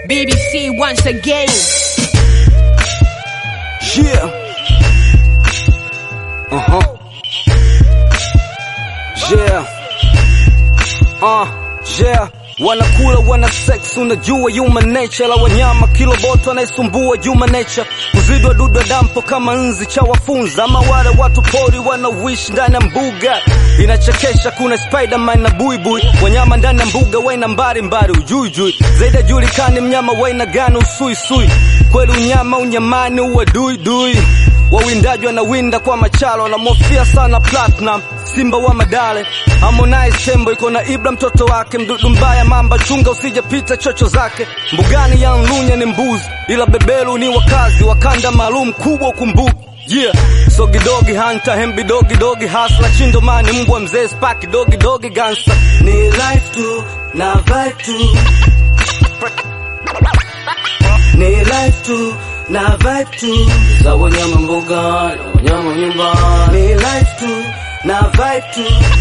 BBC once again. Yeah. Uh huh. Yeah. Uh, yeah. Wanakula wana sex, unajua human nature la wanyama, kiloboto anayesumbua human nature, kuzidwa dudu dampo kama nzi cha wafunza, ama wale watu pori wanaoishi ndani ya mbuga. Inachekesha, kuna Spiderman na buibui, wanyama ndani ya mbuga waina mbari mbari, ujuijui zaidi ajulikani mnyama waina gani, usuisui kweli, unyama unyamani, uwaduidui wawindaji wanawinda kwa machalo, wanamofia sana Platinum, simba wa Madale, Harmonize tembo iko na Ibra mtoto wake, mdudu mbaya mamba, chunga usijapita chocho zake. Mbugani ya Nlunya ni mbuzi, ila beberu ni wakazi wa kanda maalum kubwa ukumbuki Yeah, sogi dogi hunter, hembi dogi dogi hasla, chindo mani mbwa mzee, spaki dogi dogi gansa, ni life tu na vibe tu ni life tu na vibe tu za wanyama mbuga na wanyama nyumbani, ni life tu na vibe tu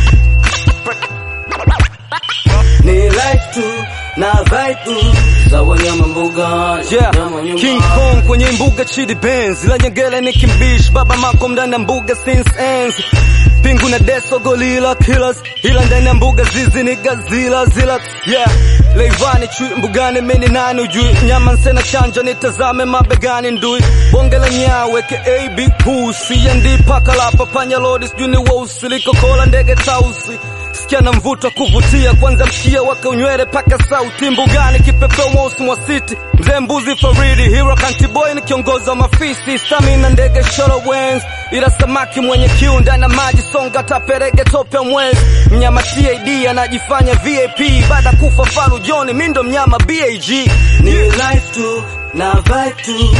ni life tu na vibe tu za wanyama mbuga na Yeah, wanyama nyumbani. King Kong kwenye mbuga Chidi Benz, la Nyangele ni kimbish, Baba Malcolm ndani ya mbuga since ends. Pingu na Deso gorilla killers, ila ndani ya mbuga zizi ni gazila zila. Yeah, Leivani chui mbugani meni nani ujui, nyama nsena chanja nitazame mabegani ndui. Bonge la nyawe ke AB pusi, ndi paka la papanya lodi sijui ni weusi, liko kola ndege tausi. Sikia na mvuto wa kuvutia, kwanza mkia wake unywele paka sauti mbugani, kipepeo mweusi mwa city, mzee mbuzi faridi, hero country boy ni kiongozi wa mafisi, stamina ndege shoro wens, ila samaki mwenye kiu ndani ya maji, songa taperege tope mwezi, mnyama TAD anajifanya VIP, baada kufa faru John, mi ndo mnyama BAG, ni life tu na vibe tu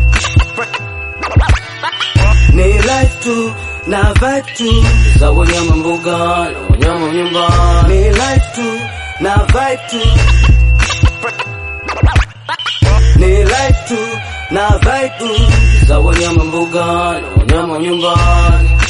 ni life tu na vibe tu za wanyama mbuga na wanyama nyumbani, ni life tu na vibe tu ni life tu na vibe tu za wanyama mbuga na wanyama nyumbani.